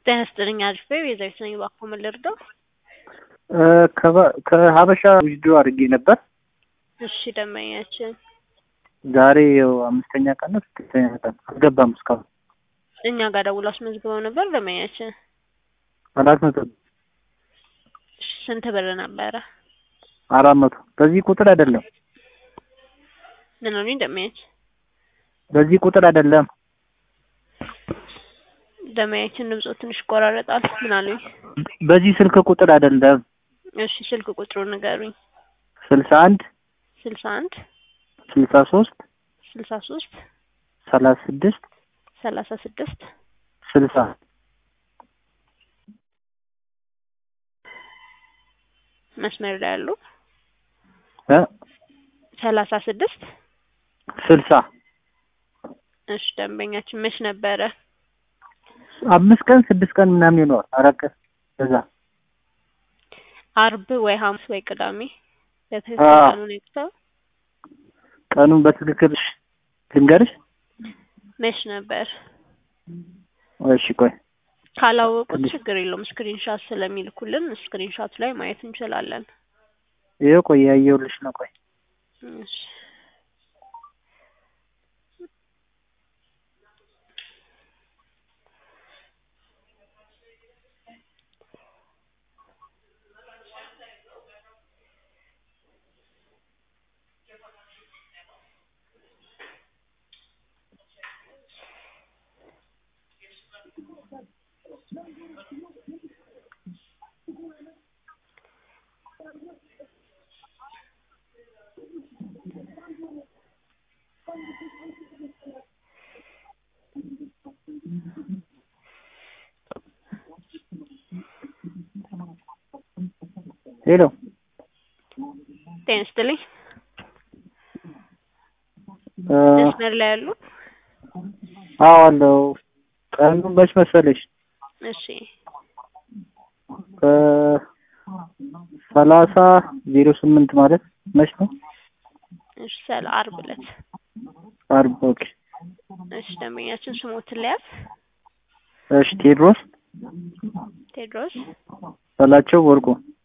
ጤና ይስጥልኝ አሪፍ ነኝ ቤዛዊት ነኝ እባክዎ ምን ልርዳው ከሀበሻ ዊዝድሮ አድርጌ ነበር እሺ ደንበኛችን ዛሬ ያው አምስተኛ ቀን ነው ስድስተኛ ቀን አልገባም እስካሁን እኛ ጋር ደውለው አስመዝግበው ነበር ደንበኛችን አራት መቶ እሺ ስንት ብር ነበረ አራት መቶ በዚህ ቁጥር አይደለም ምን ሆነኝ ደንበኛችን በዚህ ቁጥር አይደለም ደንበኛችን ድምፆ ትንሽ ይቆራረጣል ምን አሉኝ በዚህ ስልክ ቁጥር አይደለም እሺ ስልክ ቁጥሩን ንገሩኝ ስልሳ አንድ ስልሳ አንድ ስልሳ ሶስት ስልሳ ሶስት ሰላሳ ስድስት ሰላሳ ስድስት ስልሳ መስመር ላይ ያሉ እ ሰላሳ ስድስት ስልሳ እሺ ደንበኛችን መች ነበረ አምስት ቀን ስድስት ቀን ምናምን ይኖራል አራት ቀን በዛ አርብ ወይ ሐሙስ ወይ ቅዳሜ በትክክል አዎ። ቀኑን ይቅተው ቀኑን በትክክል ልንገርሽ መች ነበር እሺ ቆይ ካላወቁት ትንሽ- ችግር የለውም ስክሪንሻት ስለሚልኩልን ስክሪንሻቱ ላይ ማየት እንችላለን ይኸው ቆይ ያየሁልሽ ነው ቆይ እሺ ሄሎ ጤና ይስጥልኝ እ መስመር ላይ ያሉ አዎ አለው ቀኑ መች መሰለሽ እሺ ሰላሳ ዜሮ ስምንት ማለት መች ነው እሺ ሰለ አርብ ዕለት አርብ ኦኬ እሺ ደንበኛችን ስሞትን ለያዝ እሺ ቴድሮስ ቴድሮስ በላቸው ወርቁ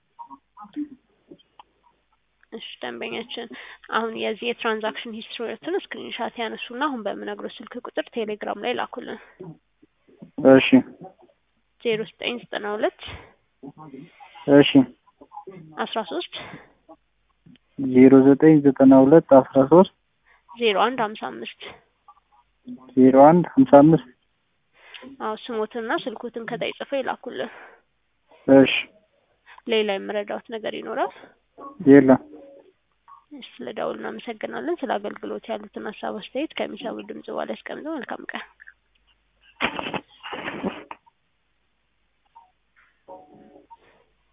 እሺ ደንበኛችን አሁን የዚህ የትራንዛክሽን ሂስትሪዎትን ስክሪንሻት ያነሱና አሁን በምነግረው ስልክ ቁጥር ቴሌግራም ላይ ላኩልን እሺ ዜሮ ዘጠኝ ዘጠና ሁለት እሺ አስራ ሶስት ዜሮ ዘጠኝ ዘጠና ሁለት አስራ ሶስት ዜሮ አንድ ሀምሳ አምስት ዜሮ አንድ ሀምሳ አምስት አዎ ስሞትና ስልኩትን ከታይ ጽፈው ይላኩልን እሺ ሌላ የምረዳውት ነገር ይኖራል የለም እሺ ስለ ደውል እናመሰግናለን ስለ አገልግሎት ያሉትን ሀሳብ አስተያየት ከሚሰሙ ድምጽ በኋላ ያስቀምጠው መልካም ቀን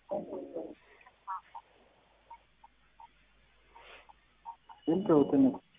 ስንት ነው